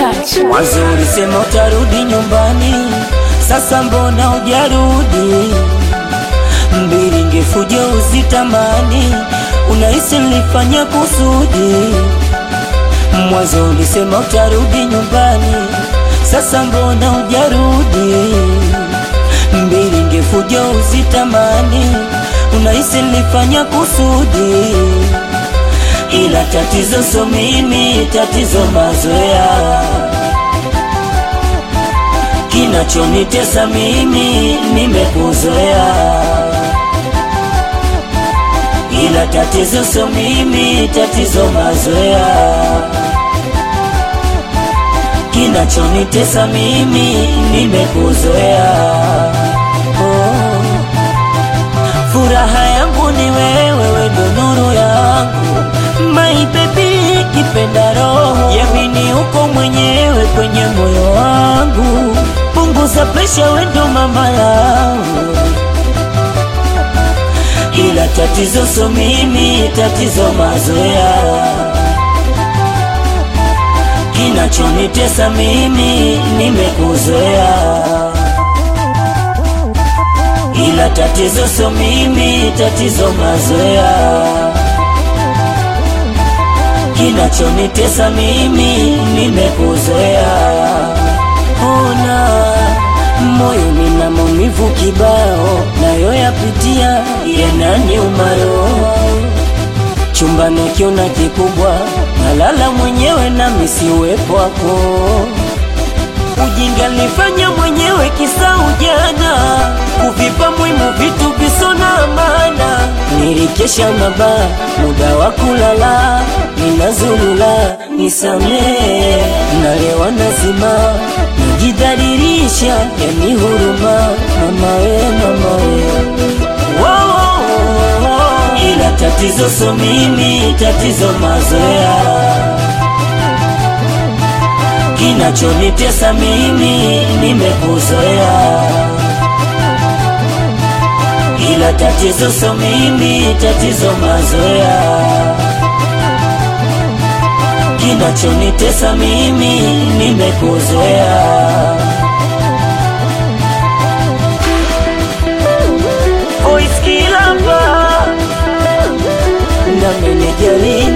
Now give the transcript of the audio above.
touch. Mwanzo ulisema utarudi nyumbani, sasa mbona hujarudi? Mbili ngefuja uzitamani, unahisi nilifanya kusudi. Mwanzo ulisema utarudi nyumbani, sasa mbona hujarudi? Mbili ngefuja uzitamani, unahisi nilifanya kusudi ila tatizo so mimi, tatizo mazoea. Kinachonitesa mimi nimekuzoea, ila tatizo so mimi, tatizo mazoea. Kinachonitesa mimi nimekuzoea. Oh. Furaha yangu ni wewe, wewe ndo nuru yangu my baby, kipenda roho yamini, uko mwenyewe kwenye moyo wangu, punguza presha, we ndo mama yangu, ila tatizo so mimi, tatizo mazoea. Kinachonitesa mimi nimekuzoea ila tatizo so mimi, tatizo mazoea. Kinachonitesa mimi nimekuzoea. Ona moyo nina maumivu kibao, nayo yapitia yananiuma roho. Chumbani ukiona kikubwa, nalala mwenyewe na misi uwepo wako Ujinga nilifanya mwenyewe kisa ujana, kuvipa muhimu vitu visona maana. Nilikesha mabaa, muda wa kulala, ninazulula, nisamee, nalewa nazima, najidhalilisha, yani huruma, mama we, mama we Wow, wow, wow. Ila tatizo so mimi, tatizo mazoea Kinachonitesa mimi nimekuzoea, ila tatizo so mimi, tatizo mazoea. Kinachonitesa mimi nimekuzoea. Voice Kilamba na menejeri